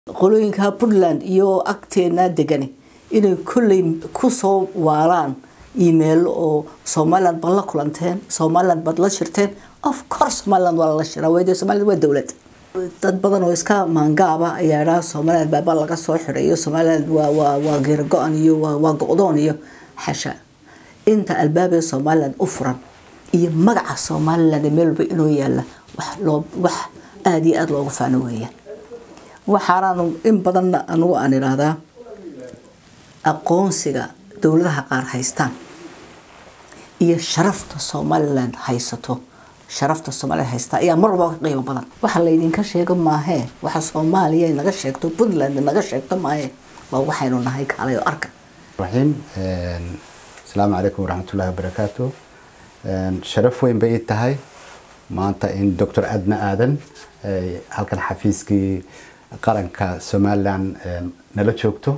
qolooyinka puntland iyo agteena degani inay kolley kusoo waalaan email oo somaliland baad la kulanteen somaliland baad la shirteen of course somaliland waa lala shiraa wayde somaliland waa dowlad dad badan oo iska maangaaba ayaa idhaha somaliland baaba laga soo xidhayo somaliland waa waa waa geer go-an iyo waa waa go-doon iyo xasha inta albaabee somaliland u furan iyo magaca somaliland meel walba inuu yaala wax loo wax aada iyo aada loogu faano weeyaan waxaanaanu in badanna anugu aan idhaahdaa aqoonsiga dowladaha qaar haystaan iyo sharafta somaliland haysato sharafta somaliland haystaa ayaa mar walba ka qiimo badan waxa laydinka sheego maahee waxa soomaaliya naga sheegto puntland naga sheegto maahee waa waxaynu nahay kaalay oo arka raxiim asalaamu calaykum waraxmatullahi wabarakaatu sharaf weyn bay ii tahay maanta in doctor adna aadan halkan xafiiskii qaranka somaliland nala joogto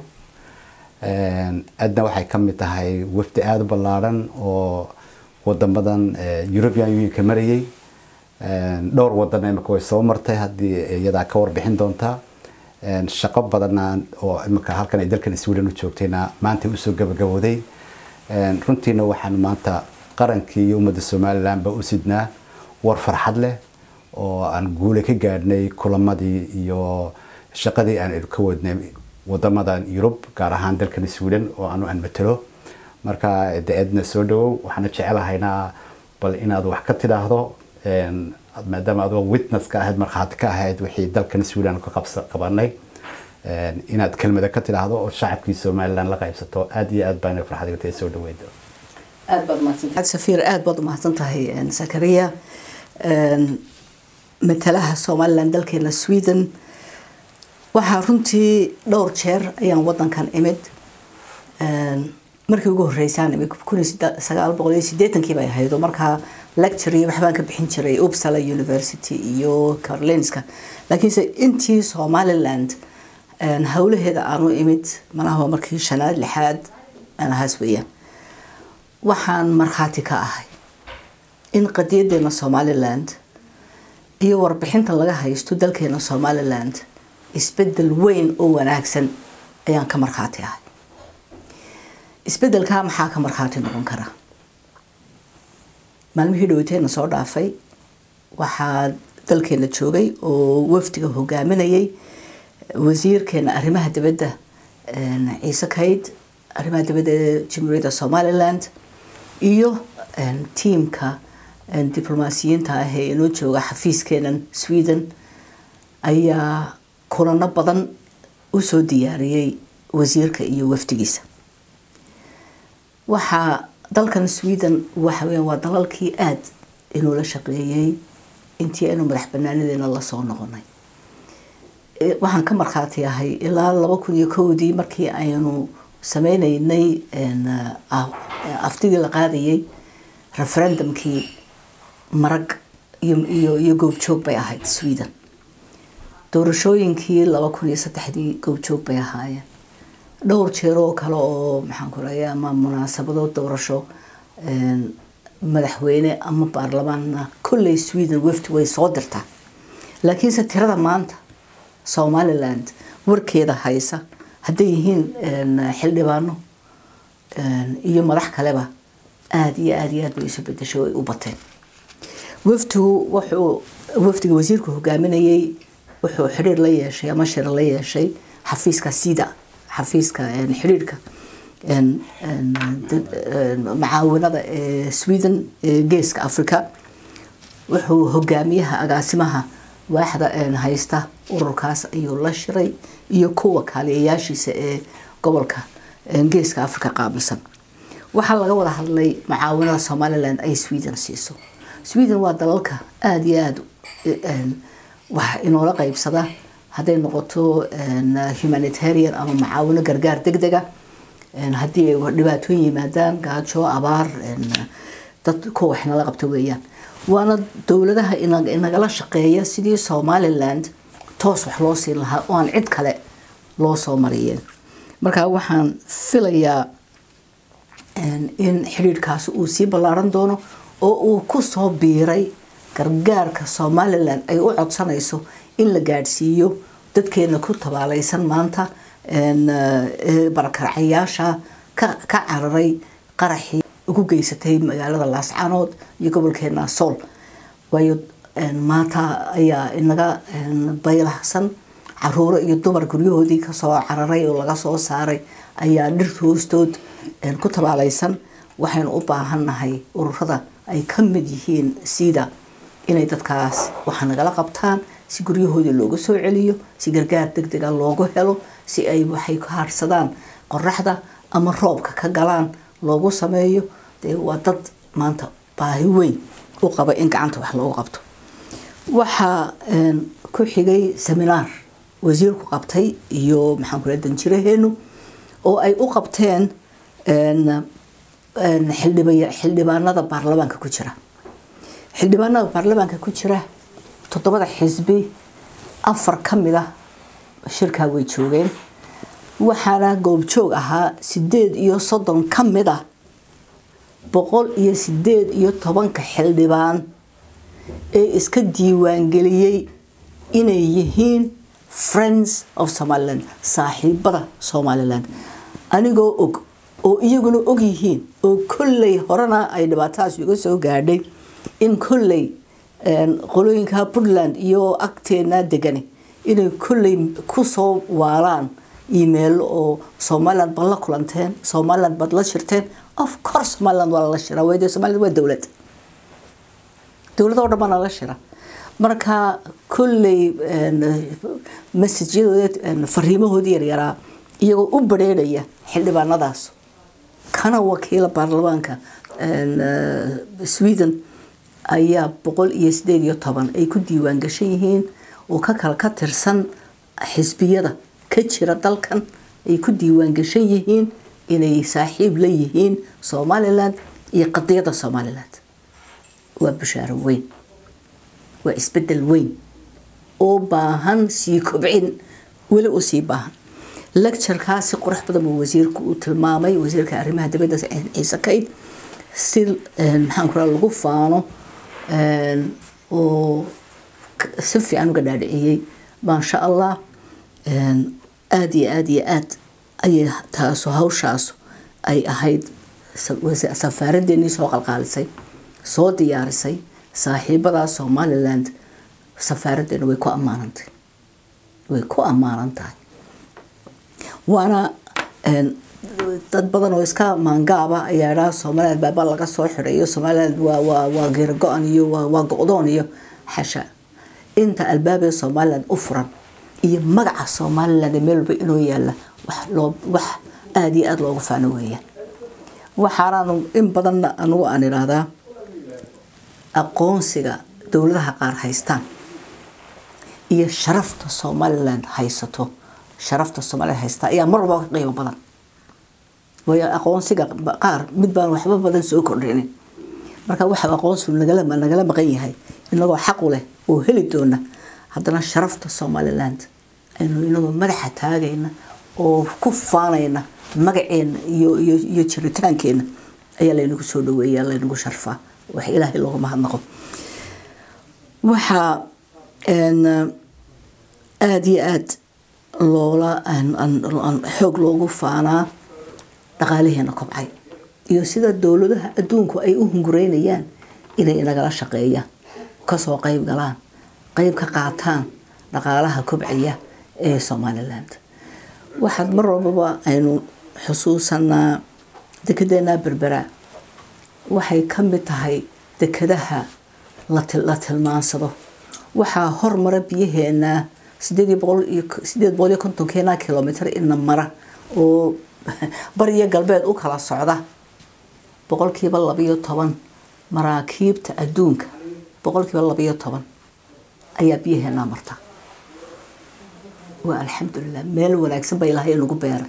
adna waxay ka mid tahay wafdi aada u ballaaran oo wadamadan european unionka marayay dhowr wadan imika way soo martay haddii iyadaa ka warbixin doontaa shaqo badanna oo imika halkan ay dalkan sweden u joogtayna maanta usoo gabagabooday runtiina waxaan maanta qarankii iyo ummadda somaliland ba u sidnaa war farxad leh oo aan guule ka gaadhnay kulamadii iyo shaqadii aan ka wadnay wadamadan yurub gaar ahaan dalkan sweden oo anu aan matalo marka de edna soo dhawow waxaana jecelahaynaa bal inaad wax ka tidhaahdo maadaama adoo witness ka ahayd markhaati ka ahayd wixii dalkan sweden ka qabanay inaad kelmada ka tidhaahdo oo shacabkii somaliland la qaybsato aada iyo aad baan farxad iga tahay soo dhaweyd aad baad mahadsantahay safiir aad baad umahadsan tahay zakariya matalaha somaliland dalkeena sweden waxaa runtii dhowr jeer ayaan wadankan imid markii ugu horeysaan imid kun sagaal boqol iyo sideetankii bay ahayd oo markaa lecture iyo waxbaan ka bixin jiray uppsala university iyo carolinska laakiinse intii somaliland howlaheeda aanu imid malaha markii shanaad lixaad aan ahaas weeyaan waxaan markhaati ka ahay in qadiyadeena somaliland iyo warbixinta laga haysto dalkeena somaliland isbedel weyn oo wanaagsan ayaan ka markhaati ahay isbedelkaa maxaa ka markhaati noqon kara maalmihii dhaweyteena soo dhaafay waxaa dalkeena joogay oo wafdiga hogaaminayay wasiirkeena arrimaha dibadda ciise kayd arrimaha dibadda ee jamhuuriyadda somaliland iyo tiimka diblomaasiyiinta ah ee inoo jooga xafiiskeenan sweden ayaa kulano badan usoo diyaariyey wasiirka iyo wafdigiisa waxaa dalkan sweden waxa weya waa dalalkii aada inoola shaqeeyey intii aynu madax banaanadeena lasoo noqonay waxaan ka markhaati ahay ilaa laba kun iyo kowdii markii aynu sameyneynay aftigii la qaadayay referendumkii marag iyo iyo goobjoog bay ahayd sweden doorashooyinkii laba kun iyo saddexdii goobjoog bay ahaayeen dhowr jeer oo kale oo maxaan ku raaya ama munaasabado doorasho madaxweyne ama baarlamaanna kolley sweden wafdi way soo dirtaa laakiinse tirada maanta somaliland warkeeda haysa hadday yihiin xildhibaano iyo madax kaleba aada iyo aada iyo aad bay isu bedeshay way u bateen wafdigu wuxuu wafdiga wasiirku hogaaminayay wuxuu xidhiir la yeeshay ama shir la yeeshay xafiiska sida xafiiska xidhiirka macaawinada ee sweden ee geeska africa wuxuu hogaamiyaha agaasimaha waaxda haysta ururkaas ayuu la shiray iyo kuwa kaaliyayaashiisa ee gobolka geeska africa qaabilsan waxaa laga wada hadlay macaawinada somaliland ay sweden siiso sweden waa dalalka aada iyo aada wax inoola qeybsada hadday noqoto humanitarian ama macaawino gargaar deg dega haddii ay dhibaatooyin yimaadaan gaajo abaar dad kuwa wax inala qabta weeyaan waana dowladaha inagala shaqeeya sidii somaliland toos wax loo siin lahaa oo aan cid kale loo soo mariyeen marka waxaan filayaa in xidhiirhkaasi uu sii ballaaran doono oo uu kusoo biiray gargaarka somalilan ay u codsanayso in la gaadhsiiyo dadkeena ku tabaalaysan maanta barakaracayaasha ka cararay qaraxii ugu geysatay magaalada laascanood iyo gobolkeena sool waayo maanta ayaa inaga baylahsan caruuro iyo dumar guryahoodii kasoo cararay oo laga soo saaray ayaa dhirta hoostood ku tabaalaysan waxaynu u baahannahay ururada ay ka mid yihiin sida inay dadkaas waxa nagala qabtaan si guryahoodii looga soo celiyo si gargaar deg dega loogu helo si ay waxay ka harsadaan qoraxda ama roobka ka galaan loogu sameeyo dee waa dad maanta baahi weyn u qaba in gacanta wax loogu qabto waxaa ku xigay seminaar wasiirku qabtay iyo maxaan kula danjiraheenu oo ay u qabteen xildhibaanada baarlamaanka ku jira xildhibaanada baarlamaanka ku jira toddobada xisbi afar ka mid ah shirkaa way joogeen waxaana goobjoog ahaa sideed iyo soddon ka mid ah boqol iyo sideed iyo tobanka xildhibaan ee iska diiwaangeliyey inay yihiin friends of somaliland saaxiibada somaliland anigoo og oo iyaguna og yihiin oo kolley horena ay dhibaatadaas iga soo gaadhay in kolley qolooyinka puntland iyo agteena degani inay kolley kusoo waalaan email oo somaliland baad la kulanteen somaliland baad la shirteen of course somaliland waa lala shiraa wayde somaliland waa dowlad dowlad oo dhan baa nala shira marka kolley messajyadooda fariimahoodii yaryaraa iyagoo u bareeraya xildhibaanadaas kana wakiila baarlamaanka sweden ayaa boqol iyo sideed iyo toban ay ku diiwaan gashan yihiin oo ka kala ka tirsan xisbiyada ka jira dalkan ay ku diiwaan gashan yihiin inay saaxiib la yihiin somaliland iyo qadiyadda somaliland waa bushaaro weyn waa isbedel weyn oo baahan sii kobcin weli u sii baahan lecturekaasi qurux badan buu wasiirku uu tilmaamay wasiirka arrimaha dibadda ciise kayd si maxaan ku lagu faano oo si fiican uga dhaadhiciyey maasha allah aada iyo aada iyo aad ayay taaso hawshaasu ay ahayd safaaradeennii soo qalqaalisay soo diyaarisay saaxiibadaa somaliland safaaraddeena way ku ammaanantay way ku ammaanan tahay waana dad badan oo iska maangaaba ayaa idhaha somaliland baaba laga soo xidhayo somaliland waa waa waa geero go-an iyo waa waa go-doon iyo xasha inta albaabee somaliland u furan iyo magaca somaliland meel walba inuu yaala wax loo wax aada iyo aada loogu faano weeyaan waxaanaanu in badanna anugu aan idhaahdaa aqoonsiga dowladaha qaar haystaan iyo sharafta somaliland haysato sharafta somaliland haystaa ayaa mar walba ka qiimo badan waayo aqoonsiga qaar mid baan waxba badan soo kordhinin marka waxa aqoonsigu nagala nagala maqan yahay inagoo xaqu leh oo heli doona haddana sharafta somaliland aynu inagoo madaxa taagayna oo ku faanayna magaceena iyo iyo iyo jiritaankeenna ayaa laynagu soo dhaweeya laynagu sharfaa wax ilaahay looga mahadnaqo waxaa aada iyo aada loola xoog loogu faanaa dhaqaalaheena kobcay iyo sida dowladaha adduunku ay u hungureynayaan inay inagala shaqeeyaan kasoo qeyb galaan qeyb ka qaataan dhaqaalaha kobcaya ee somaliland waxaad mar walbaba aynu xusuusanaa dekedeenaa berbera waxay ka mid tahay dekadaha la tilmaansado waxaa hormara biyaheena sideed boqol iyo sideed boqol iyo kontonkeena kilomitr ina mara oo bariyo galbeed u kala socda boqolkiiba labayo toban maraakiibta adduunka boqolkiiba labayo toban ayaa biyaheenaa marta waa alxamdulilah meel wanaagsan ba ilaahay nagu beeray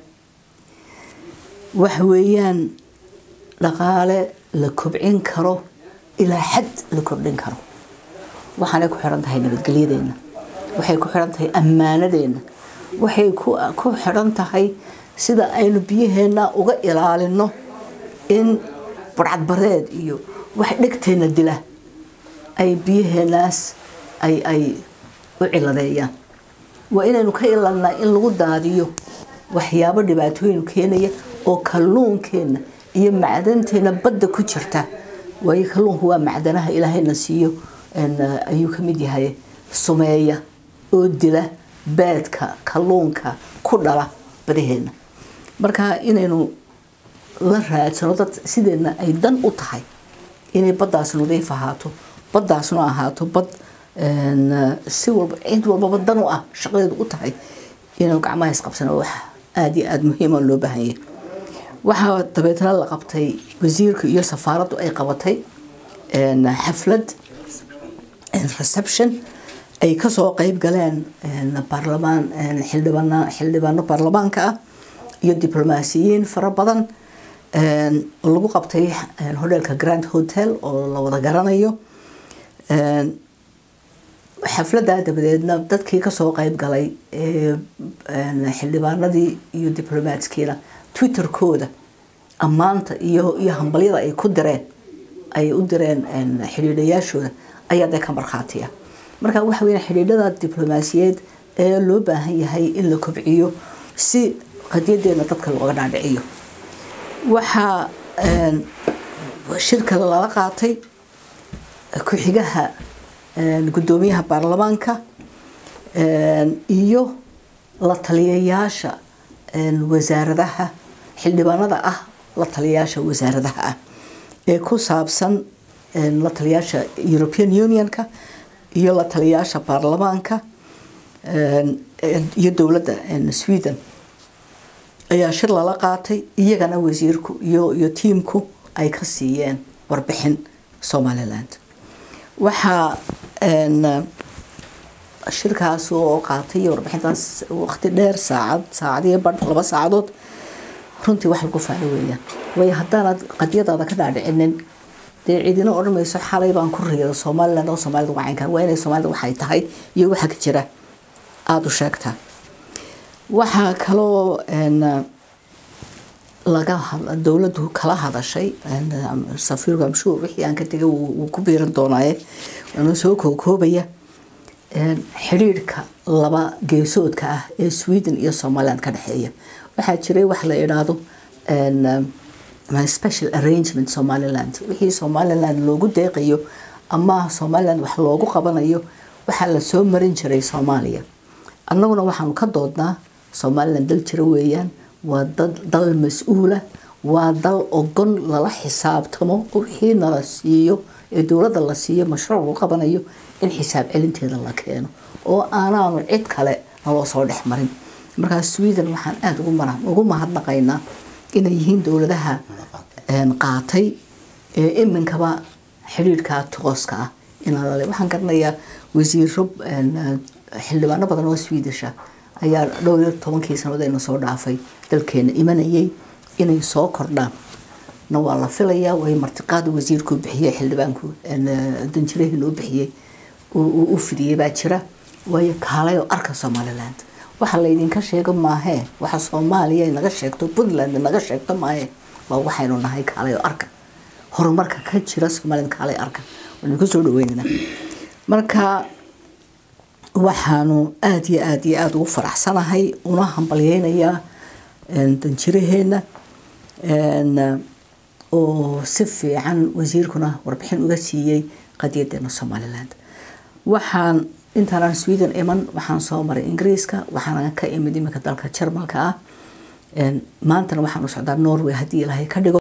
waxa weeyaan dhaqaale la kobcin karo ilaa xad la kordhin karo waxaanay ku xiran tahay nabadgelyadeena waxay ku xiran tahay ammaanadeena waxay ku xiran tahay sida aynu biyaheena uga ilaalino in barcadbareed iyo wax dhegteena dila ay biyaheenaas ay ay u ciladeeyaan waa inaynu ka ilalnaa in lagu daadiyo waxyaabo dhibaatooyin keenaya oo kalluunkeenna iyo macdanteena badda ku jirta waayo kalluunku waa macdanaha ilaahayna siiyo ayuu ka mid yahay sumeeya oo dila baadka kalluunka ku dhala badaheena marka inaynu la raadsano dad sideedna ay dan u tahay inay baddaas nadiif ahaato baddaasna ahaato bad si walba cid walbaba dan u ah shaqadeedu u tahay inaynu gacmaha isqabsano wax aada iyo aada muhiima loo baahanyay waxaa dabeetna la qabtay wasiirka iyo safaaraddu ay qabatay xaflad reception ay kasoo qeyb galeen baarlamaan xildhibaan xildhibaano baarlamaanka ah iyo diblomaasiyiin fara badan oo lagu qabtay hodheelka grand hotel oo la wada garanayo xafladdaa dabadeedna dadkii kasoo qeyb galay xildhibaanadii iyo diblomaatskiina twitterkooda ammaanta iyo iyo hambalyada ay ku direen ay u direen xidhiidhayaashooda ayaa dee ka markhaatiya marka waxa weya xidhiidhada diblomaasiyeed ee loo baahan yahay in la kobciyo si qadiyadeena dadka looga dhaadhiciyo waxaa shirka lala qaatay ku-xigaha guddoomiyaha baarlamaanka iyo la taliyayaasha wasaaradaha xildhibaanada ah la taliyayaasha wasaaradaha ah ee ku saabsan la taliyayaasha european unionka iyo la taliyayaasha baarlamaanka iyo dowladda sweden ayaa shir lala qaatay iyagana wasiirku iyo iyo tiimku ay ka siiyeen warbixin somaliland waxaa shirkaas oo qaatay warbixintaas waqti dheer saacad saacadiyo badh laba saacadood runtii wax lagu faalo weeyaan waayo haddaanaad qadiyadaada ka dhaadhicinin dee cidina odhan mayso xalay baan ku riida somaliland oo soomaalida wacayn kara waa inay soomaalida waxay tahay iyo waxa ka jira aada u sheegtaa waxaa kaloo laga dowladdu kala hadashay safiirku amshuur wixii aan ka tegay wuu ku biiran doonaaye waana soo koobkoobaya xidhiirhka laba geesoodka ah ee sweden iyo somaliland ka dhexeeya waxaa jiray wax la idhaahdo special arrangement somaliland wixii somaliland loogu deeqayo ama somaliland wax loogu qabanayo waxaa la soo marin jiray soomaaliya annaguna waxaanu ka doodnaa somaliland dal jira weeyaan waa dal mas-uula waa dal ogon lala xisaabtamo wixii nala siiyo ee dowladda la siiyo mashruuc lagu qabanayo in xisaab celinteeda la keeno oo aanaanu cid kale naloo soo dhex marin markaa sweden waxaan aada ugu mahadnaqaynaa inay yihiin dowladaha qaatay ee iminkaba xidhiirhka tooska ah inalale waxaan garanayaa wasiiro xildhibaano badan oo swedisha ayaa dhowr iyo tobankii sannadood ayna soo dhaafay dalkeena imanayay inay soo kordhaan na waa la filayaa way martiqaada wasiirkuu bixiyey xildhibaanku danjirahii loo bixiyey u fidiyey baa jira waayo kaalay oo arka somaliland waxa laydinka sheego maahee waxa soomaaliya naga sheegto puntland naga sheegto maahee waa waxaynu nahay kaalay oo arka horumarka ka jira somaliland kaalay arka waynu ka soo dhaweynana marka waxaanu aada iyo aada iyo aada ugu faraxsanahay una hambalyeynayaa danjiraheena oo si fiican wasiirkuna warbixin uga siiyey qadiyadeena somaliland waxaan intaanaan sweden iman waxaan soo maray ingiriiska waxaana ka imid iminka dalka jarmalka ah maantana waxaanu socdaa norway haddii ilaahay ka dhigo